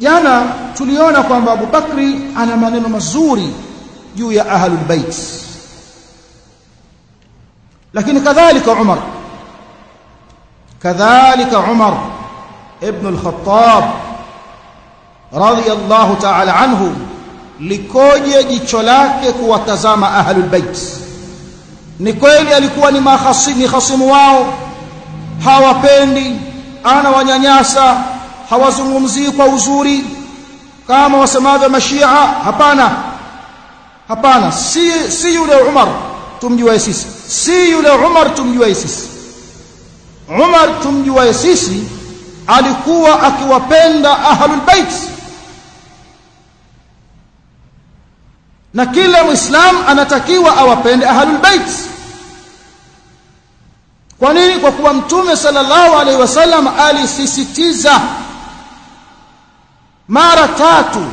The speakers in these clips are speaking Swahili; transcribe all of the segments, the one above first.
jana tuliona kwamba Abu Bakri ana maneno mazuri juu ya ahlul bait lakini kadhalika Umar kadhalika Umar ibn al-Khattab radiyallahu ta'ala anhu likoje jicho lake kuwatazama ahlul bait ni kweli alikuwa ni mahasini hasimu wao hawapendi ana wanyanyasa hawazungumzii kwa uzuri kama wasemavyo mashia hapana hapana si si yule Umar tumjue sisi si yule Umar tumjue sisi Umar tumjue sisi alikuwa akiwapenda ahlul bait na kila muislam anatakiwa awapende ahlul bait kwa nini kwa kuwa mtume sallallahu alaihi wasallam alisisitiza mara tatu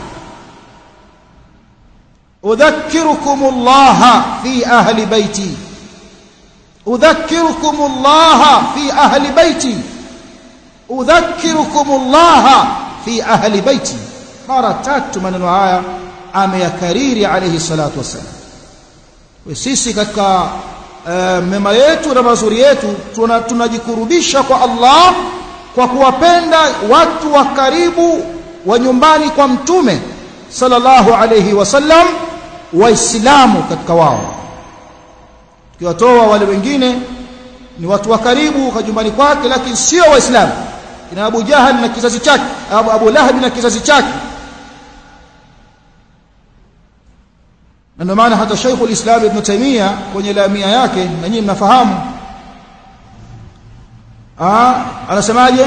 udhakkirukum Allah fi ahli baiti udhakkirukum Allah fi ahli baiti udhakkirukum Allah fi ahli baiti mara tatu maneno haya ameyakariri alayhi salatu wassalam sisi katika uh, mema yetu na mazuri yetu tunajikurubisha kwa Allah kwa kuwapenda watu wa karibu wa nyumbani kwa mtume sallallahu alayhi wasallam waislamu katika wao tukiwatoa wale wengine ni watu wa karibu kwa nyumbani kwake lakini sio waislamu ina Abu Jahal na kizazi chake Abu, Abu Lahab na kizazi chake na ndio maana hata Sheikh al-Islam Ibn Taymiyyah kwenye lamia yake na nyinyi mnafahamu ah anasemaje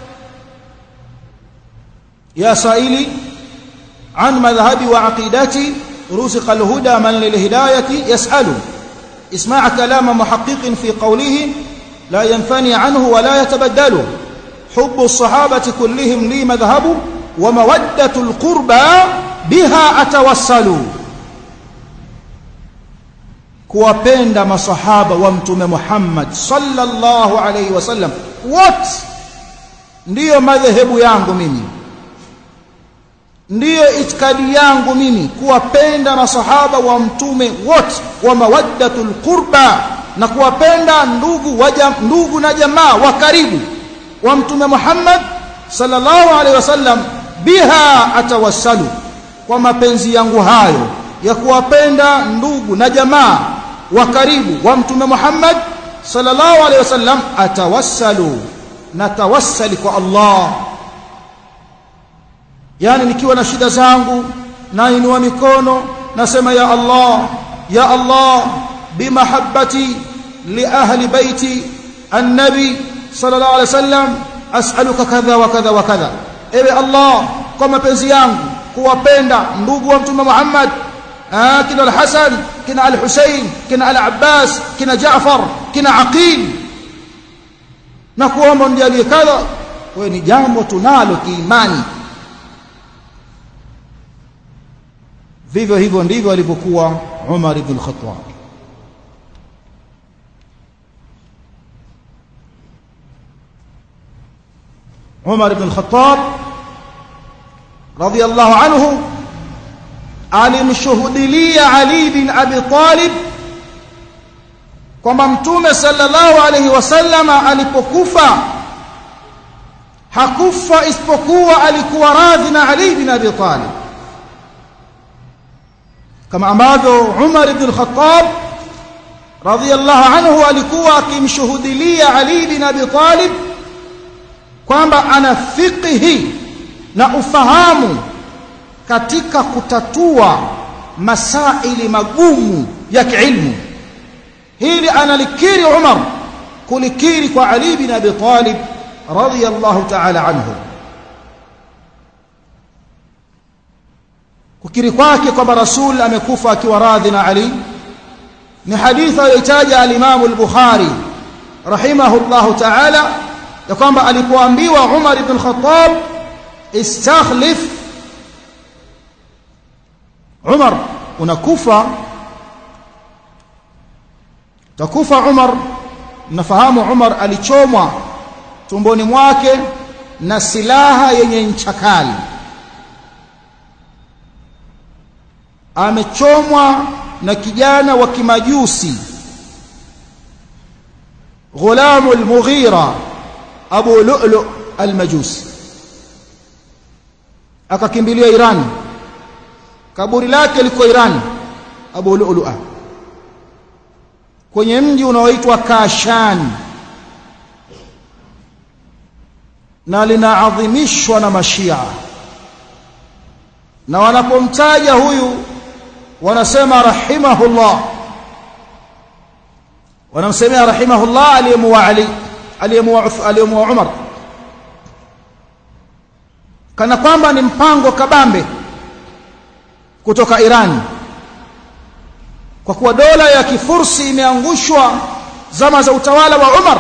ya saili an madhhabi wa aqidati ruziqa al-huda man lil-hidayati yas'alu اسمع كلام محقق في قوله لا ينفني عنه ولا يتبدل حب الصحابة كلهم لي مذهب ومودة القربى بها أتوسل kuwapenda masahaba wa mtume Muhammad sallallahu alaihi wasallam wote ndiyo madhehebu yangu mimi ndiyo itikadi yangu mimi kuwapenda masahaba wa mtume wote wa mawaddatul qurba na kuwapenda ndugu waja, ndugu na jamaa wa karibu wa mtume Muhammad sallallahu alaihi wasallam biha atawassalu kwa mapenzi yangu hayo ya kuwapenda ndugu na jamaa wa karibu wa mtume Muhammad sallallahu alaihi wasallam atawassalu na tawassali kwa Allah yani nikiwa na shida zangu na inua mikono nasema ya Allah ya Allah bimahabbati li ahli baiti annabi sallallahu alaihi wasallam as'aluka kadha wa kadha wa kadha ewe Allah kwa mapenzi yangu kuwapenda ndugu wa mtume Muhammad ah kina al-Hasan kina al-Husayn kina al-Abbas kina Jaafar kina Aqil na kuomba ndiye kadha wewe ni jambo tunalo kiimani vivyo hivyo ndivyo alivyokuwa Umar ibn al-Khattab Umar ibn al-Khattab radiyallahu anhu alimshuhudilia Ali bin Abi Talib kwamba mtume sallallahu alayhi wasallama alipokufa hakufa isipokuwa alikuwa radhi na Ali bin Abi Talib kama ambavyo Umar ibn al-Khattab radiyallahu anhu alikuwa akimshuhudilia Ali bin Abi Talib kwamba ana fiqhi na ufahamu katika kutatua masaili magumu ya kiilmu hili analikiri Umar kulikiri kwa Ali bin Abi Talib radiyallahu ta'ala anhu kukiri kwake kwamba rasul amekufa akiwa radhi na Ali ni hadithi aliyotaja al-Imam al-Bukhari rahimahullahu ta'ala ya kwamba alipoambiwa Umar ibn Khattab istakhlif Umar unakufa takufa Umar nafahamu Umar alichomwa tumboni mwake na silaha yenye ncha kali amechomwa na kijana wa kimajusi غلام المغيرة أبو لؤلؤ المجوسي akakimbilia Iran kaburi lake liko Iran Abu Lu'lu'a kwenye mji unaoitwa Kashan na linaadhimishwa na mashia na wanapomtaja huyu wanasema rahimahullah wanamsemea rahimahullah aliyemuwa Ali aliyemuwa aliyemuwa Umar kana kwamba ni mpango kabambe kutoka Iran kwa kuwa dola ya kifursi imeangushwa zama za utawala wa Umar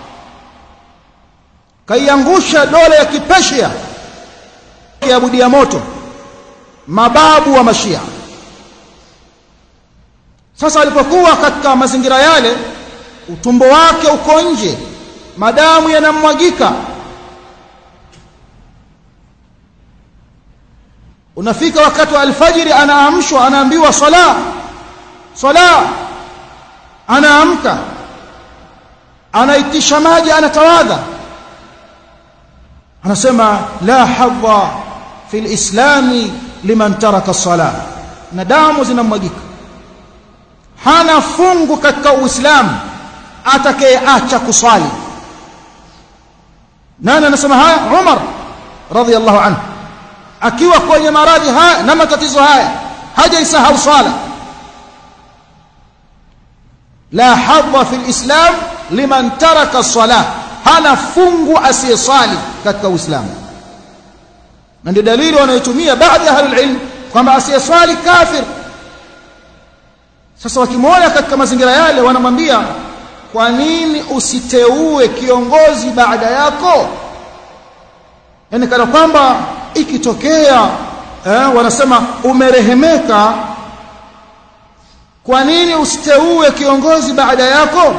kaiangusha dola ya kipeshia kiabudia moto mababu wa mashia sasa alipokuwa katika mazingira yale utumbo wake uko nje madamu yanamwagika unafika wakati wa alfajiri anaamshwa anaambiwa sala sala anaamka anaitisha maji anatawadha anasema la hadha fi lislami liman taraka sala na damu zinamwagika hana fungu katika uislamu atakayeacha kusali nani anasema haya umar radhiallahu anhu akiwa kwenye maradhi haya na matatizo haya hajaisahau sala la hadha fi lislam liman taraka sala hana fungu asiyesali katika uislamu na ndio dalili wanayotumia baadhi ya ahlulilm kwamba asiyeswali kafir sasa wakimwona katika mazingira yale wanamwambia kwa nini usiteue kiongozi baada yako yani kana kwamba ikitokea eh, wanasema umerehemeka kwa nini usiteue kiongozi baada yako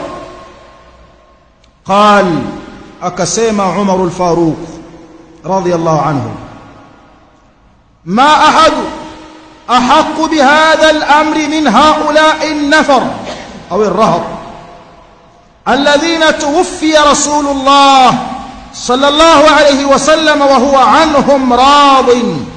qal akasema Umar al-Faruq radiyallahu anhu ma ahadu أحق بهذا الأمر من هؤلاء النفر أو الرهط الذين توفي رسول الله صلى الله عليه وسلم وهو عنهم راض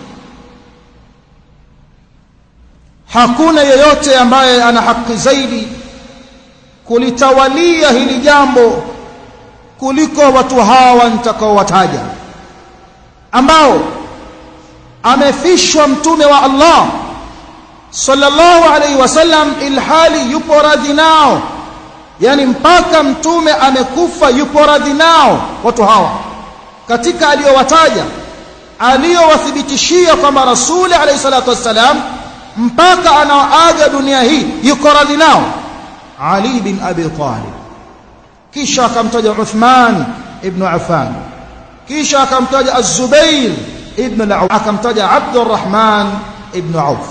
hakuna yeyote ambaye ana haki zaidi kulitawalia hili jambo kuliko watu hawa nitakaowataja ambao amefishwa mtume wa Allah sallallahu alaihi wasallam ilhali yupo radhi nao yani mpaka mtume amekufa yupo radhi nao watu hawa katika aliyowataja aliyowathibitishia kwamba rasuli alayhi salatu wassalam mpaka anaoaga dunia hii yuko radhi nao Ali bin Abi Talib kisha akamtaja Uthman ibn Affan kisha akamtaja Az-Zubair ibn al akamtaja Abdurrahman ibn Auf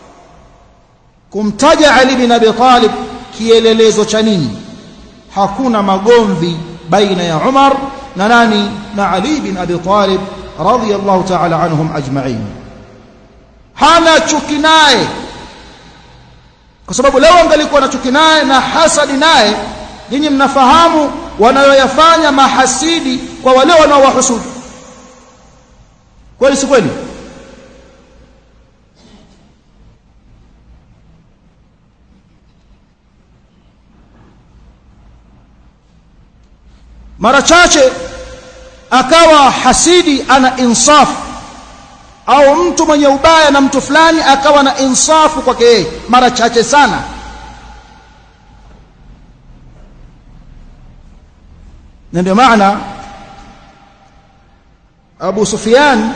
kumtaja Ali bin Abi Talib kielelezo cha nini hakuna magomvi baina ya Umar na nani na Ali bin Abi Talib radiyallahu ta'ala anhum ajma'in hana chuki naye kwa sababu leo angalikuwa na chuki naye na hasadi naye nyinyi mnafahamu wanayoyafanya mahasidi kwa wale wanaowahusudu kweli si kweli mara chache akawa hasidi ana insafu au mtu mwenye ubaya na mtu fulani akawa na insafu kwake yeye mara chache sana na ndio maana Abu Sufyan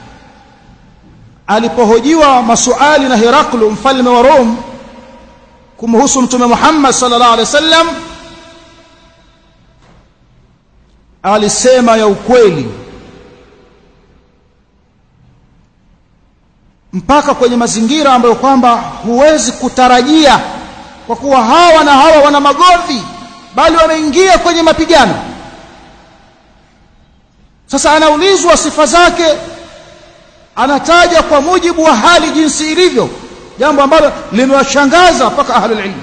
alipohojiwa masuali na Heraklu mfalme wa Rom kumhusu mtume Muhammad sallallahu alaihi wasallam alisema ya ukweli mpaka kwenye mazingira ambayo kwamba huwezi kutarajia kwa kuwa hawa na hawa wana magomvi bali wameingia kwenye mapigano sasa anaulizwa sifa zake anataja kwa mujibu wa hali jinsi ilivyo jambo ambalo limewashangaza mpaka ahlul ilm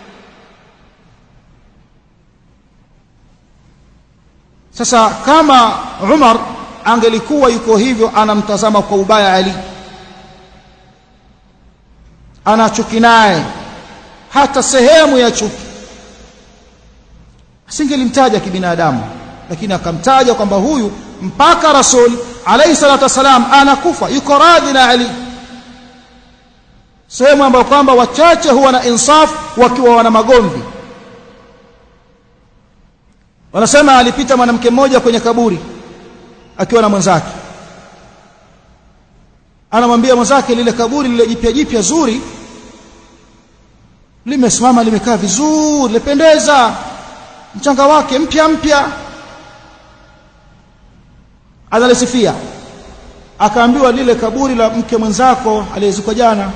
sasa kama Umar angelikuwa yuko hivyo anamtazama kwa ubaya Ali ana chuki naye hata sehemu ya chuki asingelimtaja kibinadamu lakini akamtaja kwamba huyu mpaka rasul alayhi salatu wasalam anakufa yuko radhi na Ali sehemu ambayo kwamba wachache huwa na insaf wakiwa wana magomvi wanasema alipita mwanamke mmoja kwenye kaburi akiwa na mwenzake anamwambia mwenzake lile kaburi lile jipya jipya zuri limesimama limekaa vizuri limependeza mchanga wake mpya mpya analisifia akaambiwa lile kaburi la mke mwenzako aliyezikwa jana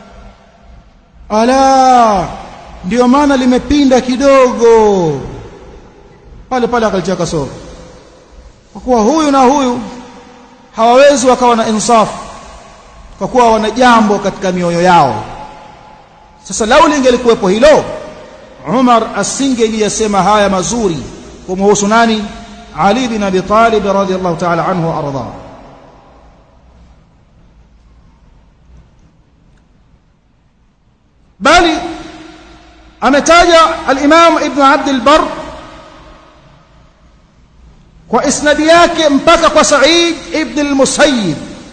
ala ndio maana limepinda kidogo pale pale akalitia kasoro kwa kuwa huyu na huyu hawawezi wakawa na insafu kwa kuwa wana jambo katika mioyo yao sasa lau lingelikuwepo hilo Umar asingeliyasema haya mazuri kumhusu nani Ali bin Abi Talib radhiyallahu ta'ala anhu arda bali ametaja al-Imam Ibn Abd al-Barr kwa isnadi yake mpaka kwa Sa'id ibn al-Musayyib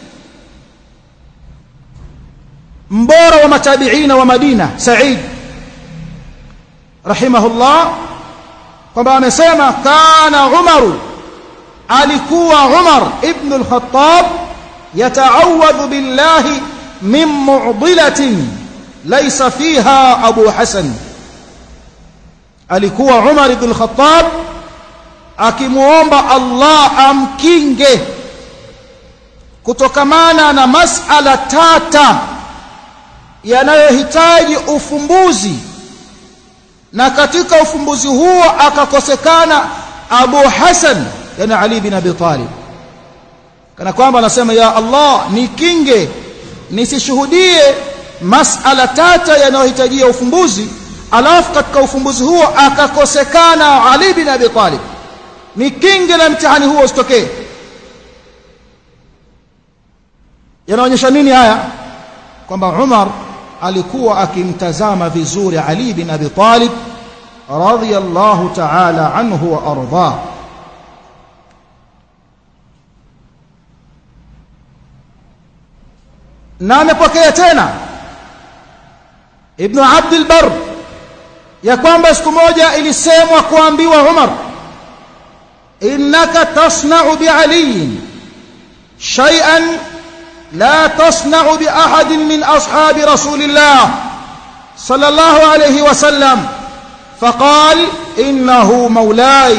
mbora wa matabiina wa Madina Sa'id rahimahullah kwamba amesema kana Umar alikuwa Umar ibn al-Khattab yata'awadhu billahi min mu'dilatin laysa fiha Abu Hasan alikuwa Umar ibn al-Khattab akimuomba Allah amkinge kutokamana na masala tata yanayohitaji ufumbuzi na katika ufumbuzi huo akakosekana Abu Hasan yani Ali bin Abi Talib kana kwamba anasema ya Allah nikinge nisishuhudie masala tata yanayohitajia ufumbuzi alafu katika ufumbuzi huo akakosekana Ali bin Abi Talib nikinge na mtihani huo usitokee yanaonyesha nini haya kwamba Umar alikuwa akimtazama vizuri Ali bin Abi Talib radhiyallahu ta'ala anhu wa arda na amepokea tena Ibn Abd al-Barr ya kwamba siku moja ilisemwa kuambiwa Umar innaka tasna'u bi Ali shay'an لا تصنع بأحد من أصحاب رسول الله صلى الله عليه وسلم فقال إنه مولاي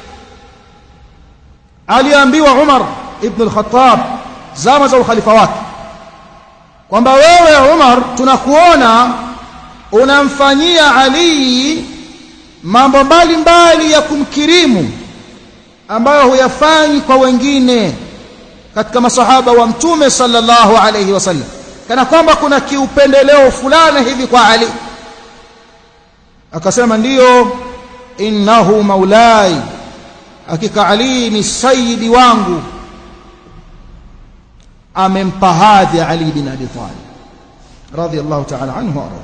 aliambiwa Umar ibn al-Khattab zama za ukhalifa wake kwamba wewe Umar tunakuona unamfanyia Ali mambo mbalimbali ya kumkirimu ambayo huyafanyi kwa wengine katika masahaba wa mtume sallallahu alayhi wasallam kana kwamba kuna kiupendeleo fulani hivi kwa Ali akasema ndiyo innahu maulai hakika Ali ni sayyidi wangu amempa hadhi Ali bin Abi Talib radiyallahu ta'ala anhu arda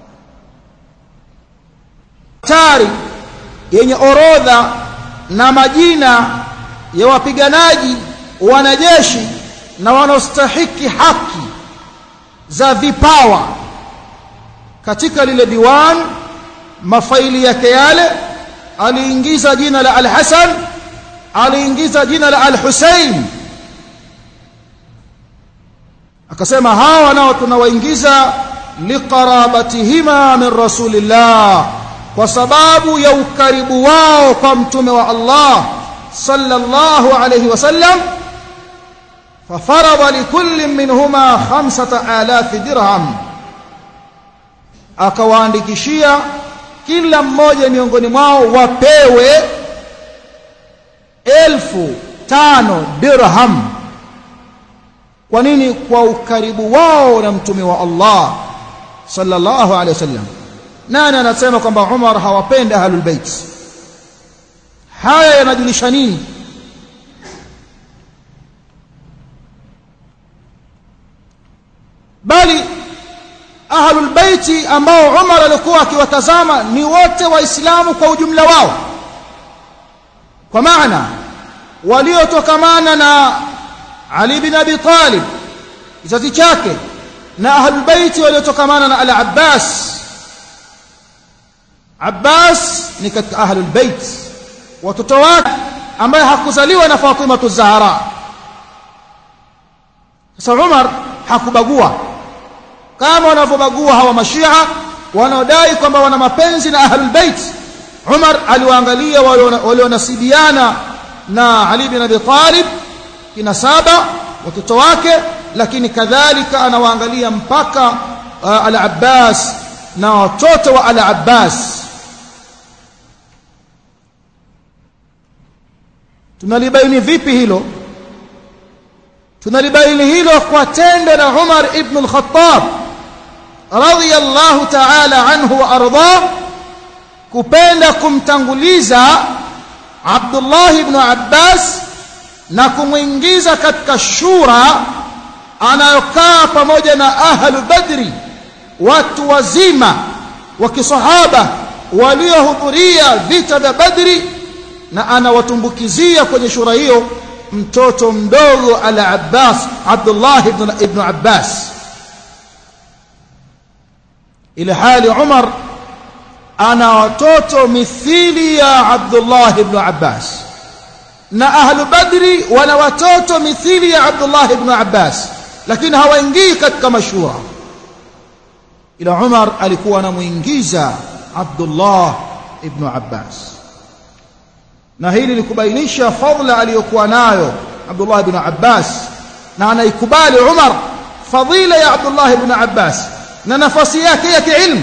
tari yenye orodha na majina ya wapiganaji wanajeshi na wanaostahiki haki za vipawa katika lile diwan mafaili yake yale aliingiza jina la Al-Hasan aliingiza jina la Al-Husayn akasema hawa nao tunawaingiza liqarabatihima min rasulillah kwa sababu ya ukaribu wao kwa mtume wa Allah sallallahu alayhi wasallam ففرض لكل منهما خمسة آلاف درهم akawaandikishia kila mmoja miongoni mwao wapewe elfu tano dirham kwa nini kwa ukaribu wao na mtume wa Allah sallallahu alaihi wasallam nani anasema kwamba Umar hawapendi ahlul bait haya yanajulisha nini bali ahlul baiti ambao Umar alikuwa akiwatazama ni wote waislamu kwa ujumla wao kwa maana waliotokamana na Ali bin Abi Talib kizazi chake na ahlul baiti waliotokamana na al-Abbas Abbas ni katika ahlul bait watoto wake ambaye hakuzaliwa na Fatima Zahra sasa Umar hakubagua kama wanavyobagua hawa mashia wanaodai kwamba wana mapenzi na ahlul bait Umar aliwaangalia walionasibiana na Ali bin Abi Talib kinasaba watoto wake lakini kadhalika anawaangalia mpaka uh, al-Abbas na watoto wa al-Abbas tunalibaini vipi hilo tunalibaini hilo kwa tendo la Umar ibn al-Khattab radiyallahu ta'ala anhu wa arda kupenda kumtanguliza Abdullah ibn Abbas na kumwingiza katika shura anayokaa pamoja na ahlu badri watu wazima wa kisahaba waliohudhuria vita vya badri na anawatumbukizia kwenye shura hiyo mtoto mdogo ala Abbas Abdullah ibn, ibn Abbas ile hali Umar ana watoto mithili ya Abdullah ibn Abbas na ahlu badri wana watoto mithili ya Abdullah ibn Abbas lakini hawaingii katika mashura ila Umar alikuwa anamuingiza Abdullah ibn Abbas na hili likubainisha fadla aliyokuwa nayo Abdullah ibn Abbas na anaikubali Umar fadila ya Abdullah ibn Abbas na nafasi yake ya kiilmu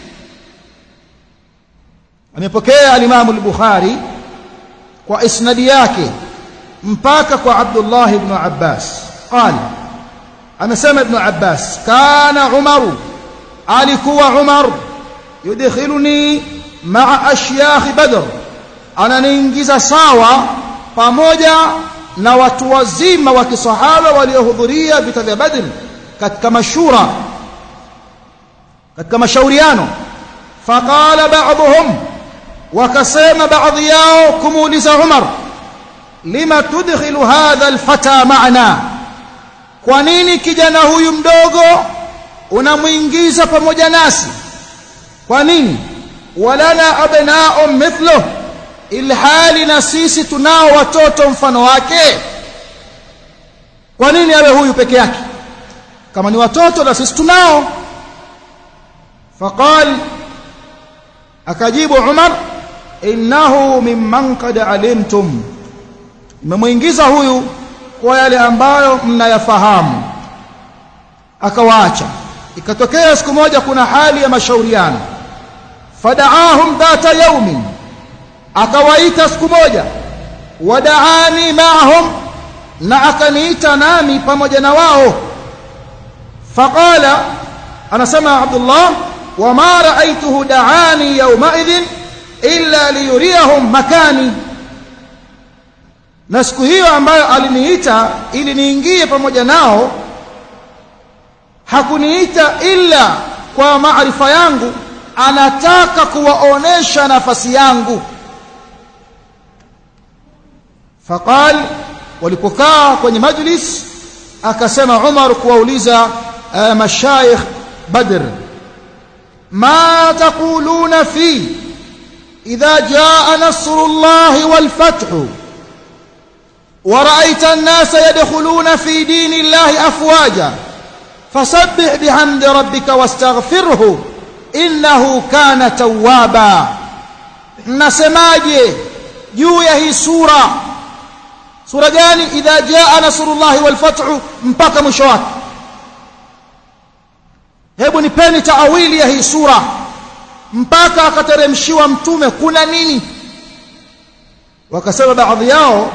amepokea al-Imam al-Bukhari kwa isnadi yake mpaka kwa Abdullah ibn Abbas qala amesema ibn Abbas kana Umar alikuwa Umar yudkhiluni ma'a ashyakh Badr ananiingiza sawa pamoja na watu wazima wa kisahaba waliohudhuria vita vya Badr katika mashura katika mashauriano faqala ba'dhum wakasema baadhi yao kumuuliza Umar lima tudkhilu hadha alfata ma'ana kwa nini kijana huyu mdogo unamuingiza pamoja nasi kwa nini walana abna'u mithluhu ilhali na sisi tunao watoto mfano wake kwa nini awe huyu peke yake kama ni watoto na sisi tunao faqal akajibu Umar innahu mimman qad alimtum nimemuingiza huyu kwa yale ambayo mnayafahamu akawaacha ikatokea siku moja kuna hali ya mashauriano fadaahum dhata yaumin akawaita siku moja wadaani maahum na akaniita nami pamoja na wao faqala anasema Abdullah wama raaituhu daani yawmaidhin illa liyuriyahum makani na siku hiyo ambayo aliniita ili niingie pamoja nao hakuniita illa kwa maarifa yangu anataka kuwaonesha nafasi yangu faqal walipokaa kwenye majlis akasema Umar kuwauliza uh, mashayikh Badr ma taquluna fi idha jaa nasrullahi wal fathu ورأيت الناس يدخلون في دين الله أفواجا فسبح بحمد ربك واستغفره إنه كان توابا نسماجي juu ya hii sura sura gani idha jaa nasrullahi wal fathu mpaka mwisho wake hebu nipeni taawili ya hii sura mpaka akateremshiwa mtume kuna nini wakasema baadhi yao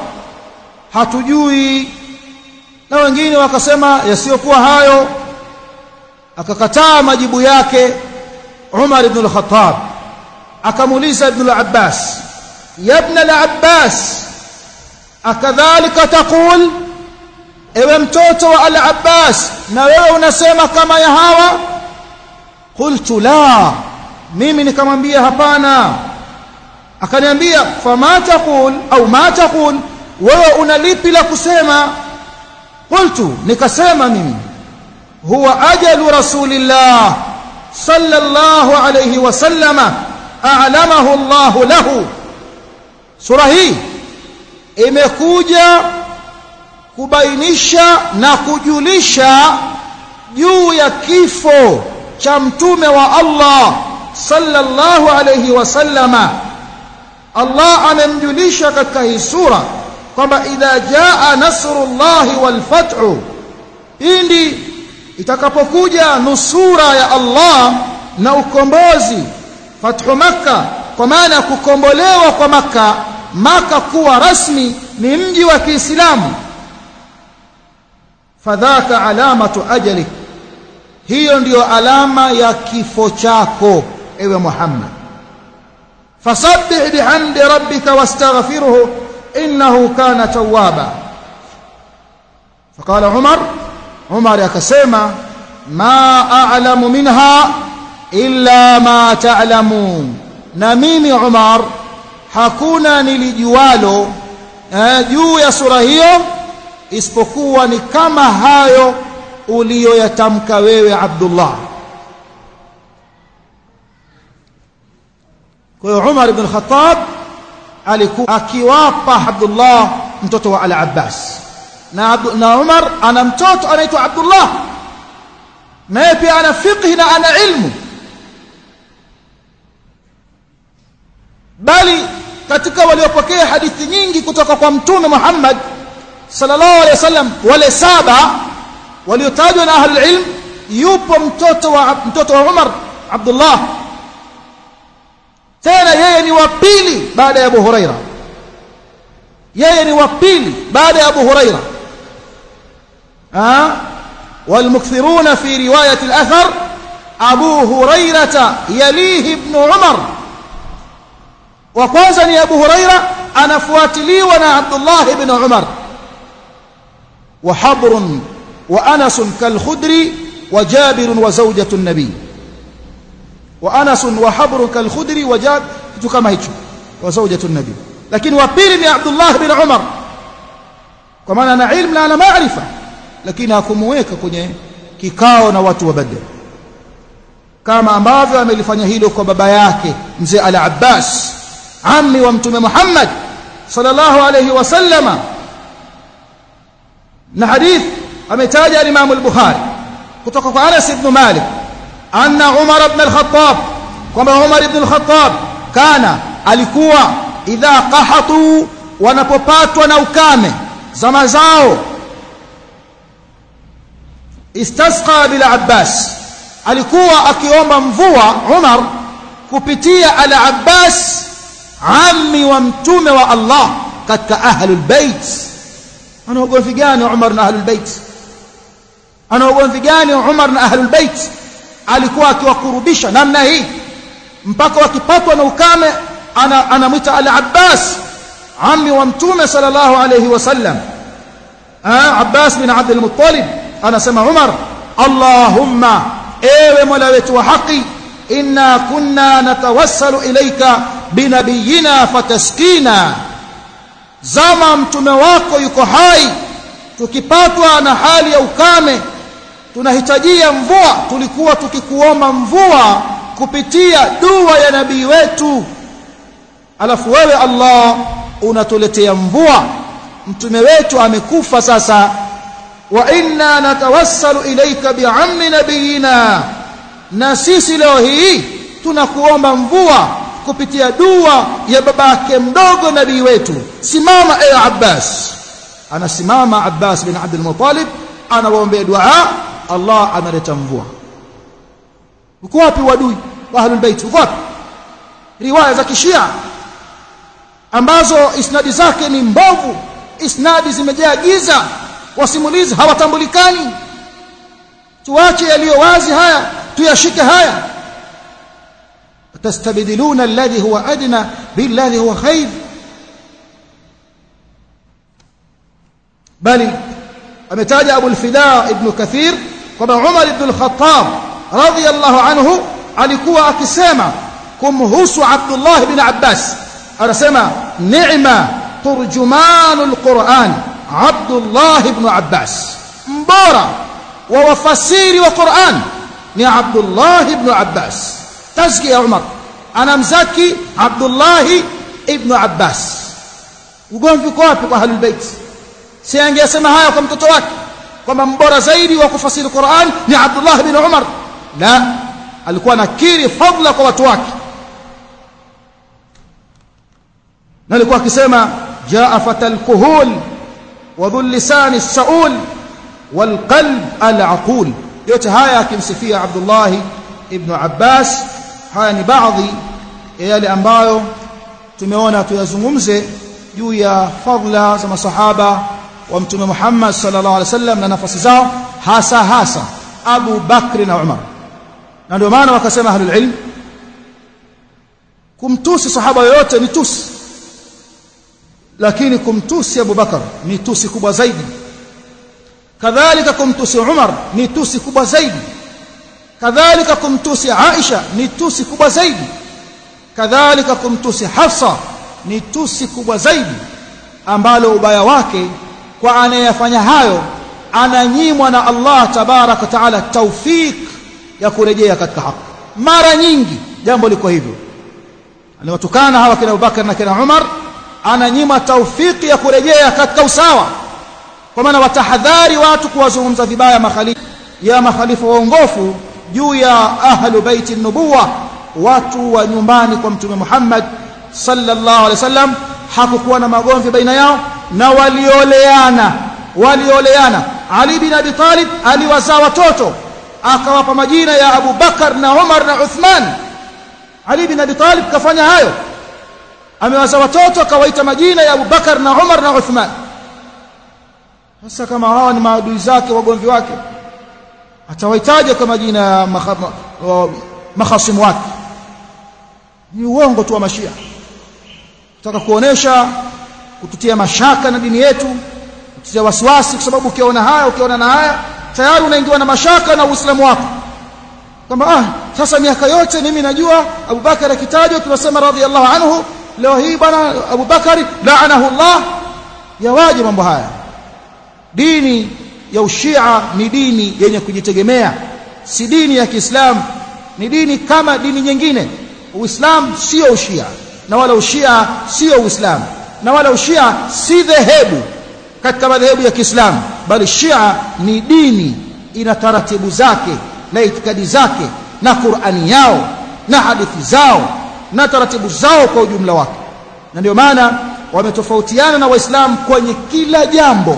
hatujui na wengine wakasema yasiyokuwa hayo akakataa majibu yake Umar ibn al-Khattab akamuuliza ibn al-Abbas ya ibn al-Abbas akadhalika taqul ewe mtoto wa al-Abbas na wewe unasema kama ya hawa qultu la mimi nikamwambia hapana akaniambia fama taqul au ma taqul wewe una lipi la kusema qultu nikasema mimi huwa ajalu rasulillah sallallahu alayhi wasallama a'lamahu Allah lahu sura hii imekuja kubainisha na kujulisha juu ya kifo cha mtume wa Allah sallallahu alayhi wasallama Allah amemjulisha katika hii sura kwamba idha jaa nasrullahi wal fathu indi itakapokuja nusura ya Allah na ukombozi fathu makka kwa maana ya kukombolewa kwa makka maka kuwa rasmi ni mji wa Kiislamu fadhaka alamatu ajalik hiyo ndiyo alama ya kifo chako ewe Muhammad fasabbih bihamdi rabbika wastaghfirhu innahu kana tawwaba faqala Umar Umar akasema ma a'lamu minha illa ma ta'lamun na mimi Umar hakuna nilijualo eh, juu ya sura hiyo isipokuwa ni kama hayo uliyoyatamka wewe Abdullah kwa hiyo Umar ibn Khattab alikuwa akiwapa Abdullah mtoto wa Al-Abbas na, na Umar ana mtoto anaitwa Abdullah naye pia ana fiqh na ana ilmu bali katika waliopokea hadithi nyingi kutoka kwa mtume Muhammad sallallahu alaihi wasallam wale saba waliotajwa na ahlul ilm yupo mtoto wa mtoto wa Umar Abdullah tena yeye ni wa pili baada ya Abu Huraira yeye ni wa pili baada ya Abu Huraira ah والمكثرون في رواية الأثر أبو هريرة يليه ابن عمر وكوانزا أبو هريرة أنا فواتلي وانا عبد الله بن عمر وحبر وأنس كالخدر وجابر وزوجة النبي وأنس وحبر كالخدر وجابر كما هيك وزوجة النبي لكن وبيل عبد الله بن عمر كما أنا علم لا أنا معرفة lakini hakumuweka kwenye kikao na watu wa Badr kama ambavyo amelifanya hilo kwa baba yake mzee Al-Abbas ammi wa mtume Muhammad sallallahu alayhi wasallama na hadith ametaja al-Imam al-Bukhari kutoka kwa Anas ibn Malik anna Umar ibn al-Khattab kwamba Umar ibn al-Khattab kana alikuwa idha qahatu wanapopatwa na ukame zama zao istasqa bil Abbas alikuwa akiomba mvua Umar kupitia al Abbas ammi wa mtume wa Allah katika ahlul bait ana ugomvi gani Umar na ahlul bait ana ugomvi gani Umar na ahlul bait alikuwa akiwakurubisha namna hii mpaka wakipatwa na ukame ana anamwita al Abbas ammi wa mtume sallallahu alayhi wasallam ah Abbas bin Abdul Muttalib anasema Umar Allahumma ewe Mola wetu wa haki inna kunna natawassalu ilayka binabiyina fataskina zama mtume wako yuko hai tukipatwa na hali ya ukame tunahitajia mvua tulikuwa tukikuomba mvua kupitia dua ya nabii wetu alafu wewe Allah unatuletea mvua mtume wetu amekufa sasa wa inna natawassalu ilayka bi'ammi nabiyina na sisi leo hii tunakuomba mvua kupitia dua ya babake mdogo nabii wetu simama ewe Abbas anasimama Abbas bin Abdul Muttalib anawaombea dua Allah analeta mvua uko wapi wadui wa ahlul bait uko wapi riwaya za kishia ambazo isnadi zake ni mbovu isnadi zimejaa giza wasimulizi hawatambulikani tuache yaliyo wazi haya tuyashike haya tastabdiluna alladhi huwa adna billadhi huwa khair bali ametaja Abu al-Fida ibn Kathir kwamba Umar ibn al-Khattab radiyallahu anhu alikuwa akisema kumhusu Abdullah ibn Abbas anasema ni'ma turjumanul Qur'an Abdullah ibn Abbas mbora wa wafasiri wa Qur'an ni Abdullah ibn Abbas tazkia Umar anamzaki Abdullah ibn Abbas ugomvi uko wapi kwa ahlul bait si angesema haya kwa mtoto wake kwamba mbora zaidi wa kufasiri Qur'an ni Abdullah ibn Umar la alikuwa nakiri fadla kwa watu wake na alikuwa akisema jaa fatal kuhul wa dhul lisan as-saul wal qalb al-aqul yote haya akimsifia Abdullah ibn Abbas haya ni baadhi ya yale ambayo tumeona tuyazungumze juu ya fadla za masahaba wa mtume Muhammad sallallahu alaihi wasallam na nafasi zao hasa hasa Abu Bakr na Umar na ndio maana wakasema ahlul ilm kumtusi sahaba yoyote ni tusi lakini kumtusi Abu Bakar ni tusi kubwa zaidi kadhalika kumtusi Umar ni tusi kubwa zaidi kadhalika kumtusi Aisha ni tusi kubwa zaidi kadhalika kumtusi Hafsa ni tusi kubwa zaidi ambalo ubaya wake kwa anayefanya hayo ananyimwa na Allah tabaraka taala taufik ya kurejea katika haki mara nyingi jambo liko hivyo aliwatukana hawa kina Abubakar na kina Umar ananyima taufiki ya kurejea katika usawa kwa maana watahadhari watu kuwazungumza vibaya makhalifa ya makhalifa waongofu juu ya ahlu baiti nubuwa watu wa nyumbani kwa mtume Muhammad sallallahu alaihi wasallam hakukuwa na magomvi baina yao na walioleana walioleana Ali bin Abi Talib aliwazaa watoto akawapa majina ya Abu Bakar na Umar na Uthman Ali bin Abi Talib kafanya hayo amewazaa watoto akawaita majina ya Abu Bakar na Umar na Uthman sasa kama hawa ni maadui zake wagomvi wake atawaitaje kwa majina ya makhasimu wake ni uongo tu wa mashia nataka kuonesha kututia mashaka na dini yetu kututia wasiwasi kwa sababu ukiona haya ukiona na haya tayari unaingiwa na mashaka na uislamu wako kwamba ah sasa miaka yote mimi najua Abubakar akitajwa tunasema radhiallahu anhu leo hii bwana Abubakar laanahu Allah yawaje mambo haya dini ya ushia ni dini yenye kujitegemea si dini ya Kiislamu ni dini kama dini nyingine Uislamu sio ushia na wala ushia sio Uislamu na wala ushia si dhehebu katika madhehebu ya Kiislamu bali Shia ni dini ina taratibu zake na itikadi zake na Qur'ani yao na hadithi zao na taratibu zao kwa ujumla wake na ndio maana wametofautiana na waislamu kwenye kila jambo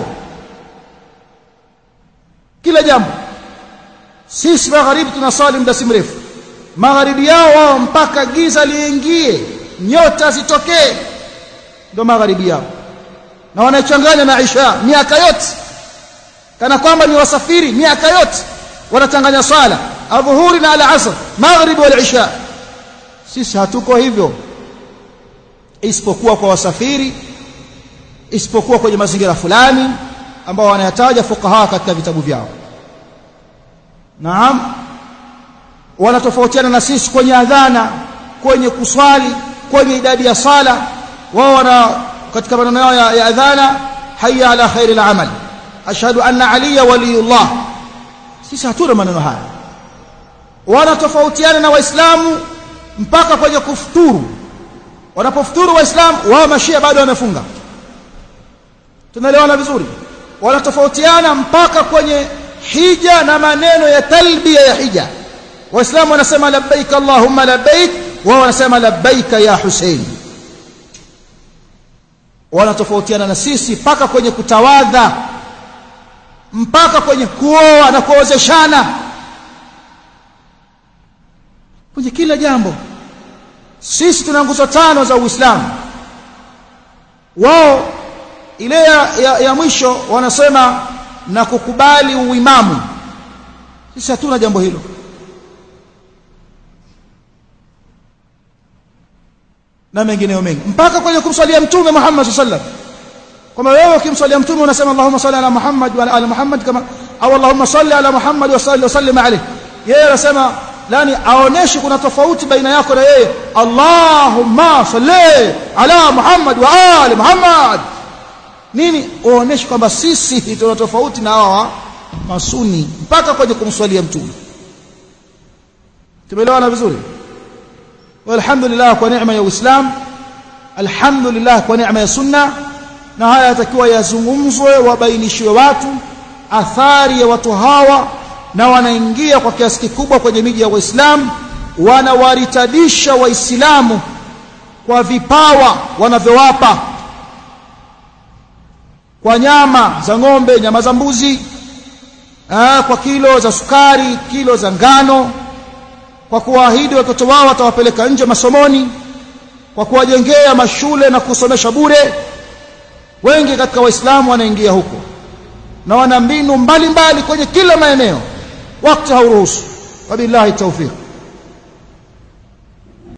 kila jambo sisi magharibi tunasali muda si mrefu magharibi yao wao mpaka giza liingie nyota zitokee ndio magharibi yao na wanachanganya na Isha miaka yote kana kwamba ni wasafiri miaka yote wanachanganya swala adhuhuri na al-asr maghrib wal isha sisi hatuko hivyo isipokuwa kwa wasafiri isipokuwa kwenye mazingira fulani ambao wanayataja fuqaha katika vitabu vyao naam wanatofautiana na sisi kwenye adhana kwenye kuswali kwenye idadi ya sala wao wana katika maneno yao ya, ya adhana hayya ala khairil amal ashhadu anna aliya waliyullah sisi hatuna maneno haya wanatofautiana na waislamu mpaka kwenye kufuturu wanapofuturu waislamu wao mashia bado wamefunga tunaelewana vizuri wanatofautiana mpaka kwenye hija na maneno ya talbia ya hija waislamu wanasema labbaik allahumma labbaik wao wanasema labbaik ya Hussein wanatofautiana na sisi mpaka kwenye kutawadha mpaka kwenye kuoa na kuozeshana kwenye kila jambo sisi tuna nguzo tano za Uislamu wao ile ya, ya, ya mwisho wanasema na kukubali uimamu sisi hatuna jambo hilo na mengineyo mengi mpaka kwenye kumswalia mtume Muhammad sallallahu alaihi wasallam kama wewe ukimswalia mtume unasema Allahumma salli ala Muhammad wa ala ali Muhammad kama au Allahumma salli ala Muhammad wa salli wa sallim alayhi yeye anasema lani aoneshi kuna tofauti baina yako na yeye Allahumma salli ala Muhammad wa ali Muhammad nini uoneshi kwamba sisi tuna tofauti na hawa masuni mpaka kwenye kumswalia mtume tumeelewana vizuri walhamdulillah kwa neema ya Uislamu alhamdulillah kwa neema ya sunna na haya yatakiwa yazungumzwe wabainishiwe watu athari ya watu hawa na wanaingia kwa kiasi kikubwa kwenye miji ya Waislamu wanawaritadisha waislamu kwa vipawa wanavyowapa kwa nyama za ng'ombe nyama za mbuzi aa, kwa kilo za sukari kilo za ngano kwa kuwaahidi watoto wao watawapeleka nje masomoni kwa kuwajengea mashule na kusomesha bure wengi katika waislamu wanaingia huko na wana mbinu mbalimbali kwenye kila maeneo wakati hauruhusu wabillahi tawfiq